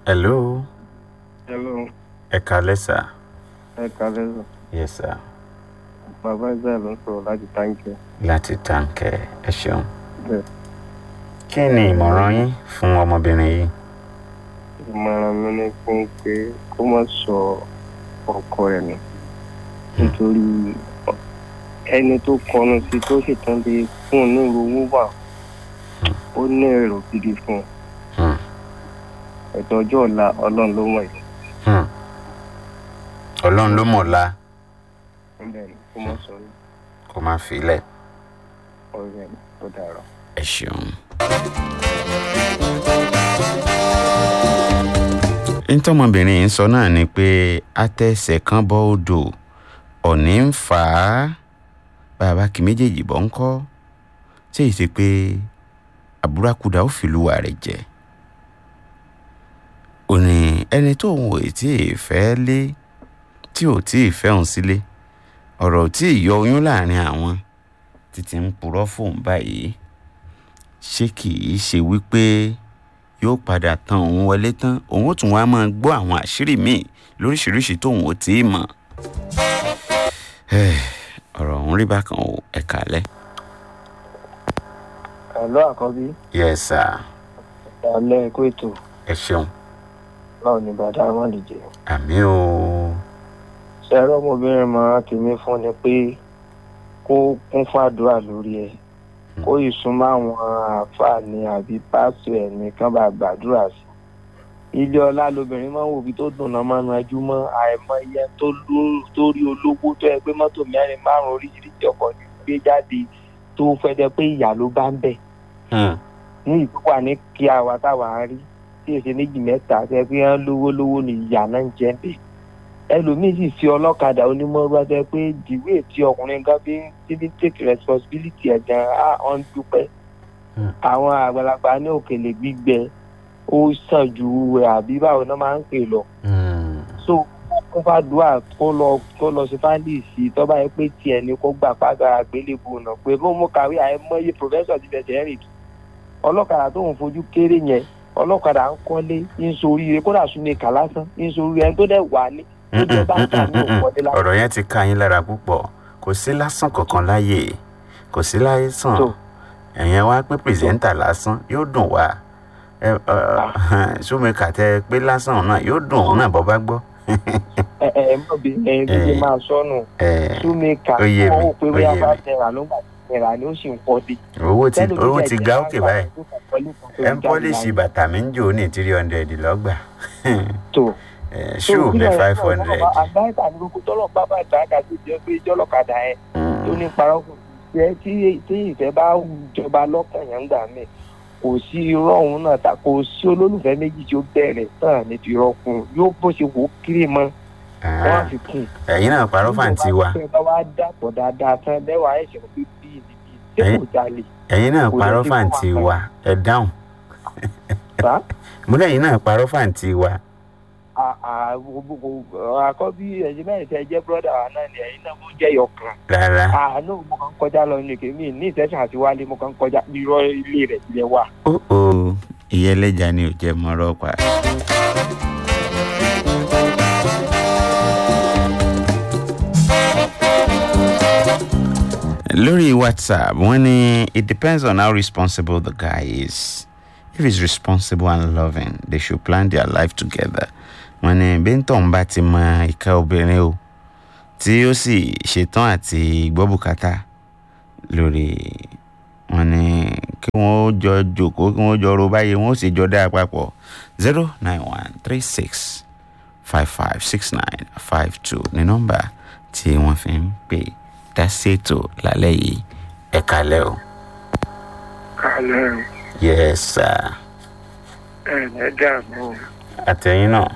hello hello ẹ kalẹ́ sà ẹ kàlẹ́ sọ yes sà bàbá ẹgbẹ́ ló ń sọ̀rọ̀ láti táǹkì láti tànkẹ́ ẹ ṣeun bẹ́ẹ̀ kí ni ìmọ̀ràn yín fún ọmọbìnrin yìí ìmọ̀ràn mi ni fún un pé kó má sọ ọkọ ẹ̀ nù nítorí ẹni tó kọnu sí tó sì tán lè fún un ní owó wà ó ní èrò gidi fún un Hmm, ẹ̀tọ́ ọjọ́ ọ̀la ọlọ́run ló mọ̀ yìí hmm. ọlọ́run ló mọ̀ la bẹ́ẹ̀ ni kó má sọ ní kó má filẹ̀ ọ̀rẹ́ mi tó dára. ẹ ṣeun. ntọ́mọbìnrin yìí ń sọ náà ni pé atẹ́sẹ̀ kan bọ́ odò ọ̀ní ń fà á bàbá kì méjèèjì bọ́ ń kọ́ ṣé ìṣe pé àbúrákúdà ó fìlúwà rẹ̀ jẹ ò ní ẹni tó ń wò tí ì fẹ́ lé tí ò tí ì fẹ́ òun sílé ọ̀rọ̀ tí ì yọ oyún láàrin àwọn títí ń purọ́ fóun báyìí ṣé kì í ṣe wípé yóò padà tan òun wọlé tán òun ó tún wá máa gbọ́ àwọn àṣírí míì lóríṣiríṣi tóun ò tí ì mọ̀ Eh, ọ̀rọ̀ ọ̀hún rí bákan o ẹ̀ka alẹ́. àlọ́ àkọ́bí yes sir alẹ́ ẹ̀kọ́ ètò ẹ ṣeun báwo ni bàdá wọn lè jẹ. àmì o ṣẹ́rọ ọmọbìnrin máa tèmi fún ni pé kó kún fàdúrà lórí ẹ̀ kó ìsúnmọ́ àwọn àǹfààní àbí pásítọ̀ ẹ̀ nìkan bá gbàdúrà sí. ilé ọlá lobìnrin máa ń wò bí tó dùn náà máa ń rajú mọ́ àìmọye tó ló- tó rí olówó tó yẹ pé mọ́tò mẹ́rin márùn-ún oríṣiríṣi ọkọ̀ ní gbé jáde tó fẹ́ jẹ́ pé ìyá ló bá ń bẹ̀ Hmm, ní ìpínpà ní kí àwa táwa ń rí tí èsì méjì mẹ́ta tẹ́ pé wọ́n lówó lówó ni ìyá náà ń jẹ́ bẹ́ẹ̀. ẹlòmíín sì fi ọlọ́kadà onímọ̀ọ́rọ́ tẹ́ pé dìwé tí ọkùnrin kan fi ń tí fi ń take responsibility ẹ̀ gan á ọ̀n dúpẹ́. Hmm. àwọn àgbàlagbà ní òkèlè gbígbẹ ó sàn ju àbí báwo náà máa ń pè lọ. hmm, so kó fàdúrà kó lọ kó lọ sí fáńdì sí tọ́ba yẹn pé tiẹ̀ ni kó gbà pàgà àgbélébùú náà pé mo mú kàwé àìmọye professor ti bẹ̀sẹ̀ rìn ọlọ́kadà tó ń fojú kéré yẹn ọlọ́kadà ń kọ́lé ń soríire kódà súnlé kà lásán ń soríire ẹni tó dẹ̀ wà ní hmm, tó jẹ́ bá ń kà ní hmm, hmm, òkọ́lé lásán. ọ̀rọ̀ yẹn ti ká yín lára púpọ̀ kò sí lásán kankan láyè kò sí láìsàn So. ẹ̀yẹn wá pé pírẹsẹ̀ńtà lásán yóò dùn wá ẹ ṣùmíkà tẹ pé lásán náà yóò dùn òun náà bọ́ bá gbọ́. ẹ ẹ mọ̀ bí ẹyin tó ṣe Eh. máa sọnù Eh, súnlé kà ó yé mi, wọ́n wò pé ó bóyá yé bá mi. tẹ̀ra ló ń gbà tẹ̀ra ni ó sì ń pọ̀ dé. owó ti Tẹ́lẹ̀ owó ojú ti ẹ̀jẹ̀ ga máa ń òkè wà báyìí tó kàn pẹ̀lú kan tó ẹ ń jáde pọ́líṣì láyé. bàtà mi ń jò ní three hundred lọ́gbà tó Eh, ṣú mi five hundred. àgbáyé ní gbogbo tọ́lọ̀ bá bá dáadáa tó jẹ́ pé jọ́lọ́kadà yẹn tó ní parọ́ kò jẹ́ tí tí ìfẹ́ bá jọba lọ́kàn yẹn ń gbà mí kò sí irọ́ òun náà ta kò sí olólùfẹ́ méjì tí ó bẹ̀rẹ̀ tán ní ti rọ́kùn yóò bó ṣe wò ó kiri mọ́ wọ́n á fi kún un. ẹ̀yin náà parọ́ fàǹtí wa nígbà bá wá dàpọ̀ dáadáa tán lẹ́wàá ẹ̀ṣẹ̀ pé bíi níbi tí kò Ẹ̀yin- jalè ẹ̀yin náà Kò parọ́ lè fi fàǹtí fún wa. wa ẹ dáhùn bá mo lẹ́yìn náà parọ́ fàǹtí wa àkọ́bí ẹ̀yin náà ìfẹ́ jẹ́ bọ́dà wa náà ni ẹ̀yin náà mo jẹ́ yọkan. rárá àánú mo kàn ń kọjá lọ ní kèmí ní ìtẹ́sán àti wálé mo kàn ń kọjá irọ́ ilé rẹ̀ tilẹ̀ wà. ó ó ìyẹn ẹlẹ́jà ni ò jẹ́ mọ́rọ́ pa. lórí whatsapp wọ́n ní it depends on how responsible the guy is if he's responsible and loving they should plan their life together wọ́n ní bíntàn bá ti mọ ìka obìnrin o tí ó sì ṣetán àti gbọ́ bùkátà lórí wọ́n ní kí wọ́n jọ jòkó kí wọ́n jọ ro báyìí wọ́n sì jọ dá papọ̀ zero nine one three six five five six nine five two ní nọ́mbà tí wọ́n fi ń pè dá ṣètò lálẹ́ yìí ẹ kalẹ́ o. kálẹ̀ o yes sir ẹ̀ ẹ̀ dààmú àtẹ̀yìn náà.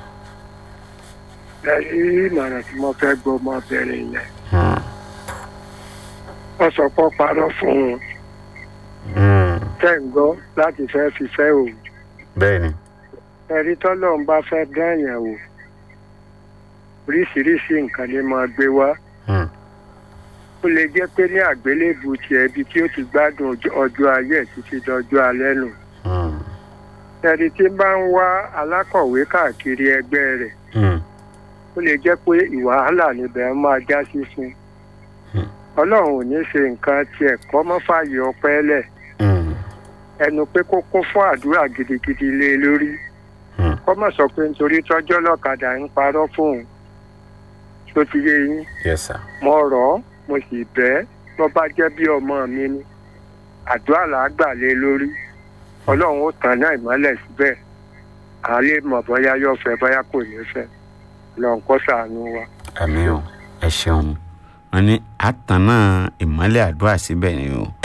lẹ́yìn ìmọ̀ràn tí mo fẹ́ gbọ́ ọmọbìnrin yẹn Hmm. wọ́n sọ pé ó parọ́ fún un Hmm. tẹ́ ń gbọ́ láti fẹ́ fi fẹ́ òun bẹ́ẹ̀ni ẹ̀rí tọ́lọ́ ń bá fẹ́ dáyàn wò oríṣiríṣi nǹkan ni máa gbé wá Hmm. ó lè jẹ́ pé ní àgbélébù tiẹ̀ ibi tí ó ti gbádùn ọjọ́- ọjọ́ ayé ẹ̀ títí dọjọ́ alẹ́ nù Hmm. ẹni tí bá ń wá alákọ̀wé káàkiri ẹgbẹ́ rẹ̀ Hmm. ó lè jẹ́ pé ìwàhálà níbẹ̀ máa já sí fún un. Hmm. ọlọ́run ò ní ṣe nǹkan tiẹ̀ kọ́ mọ́ fààyè ọpẹ́ lẹ̀ Hmm. ẹnu pé kó kún fún àdúrà gidigidi lé e lórí Hmm. kọ́ mọ̀ sọ pé nítorí tọ́jọ́ lọ́kadà ń parọ́ fóun tó ti yé yín yes sir. mo rọ̀ ọ́ mo sì bẹ́ ẹ́ tó bá jẹ́ bí ọmọ mi ni àdúrà là á gbà lé e lórí ọlọ́run ó tàn náà ìmọ́lẹ̀ síbẹ̀ à lè mọ̀ bóyá yóò fẹ́ bóyá kò ní fẹ́ lọ́n kó sàánú wa. àmì o ẹ ṣeun wọn ní àtànà ìmọ́lẹ̀ àdúrà síbẹ̀ ni o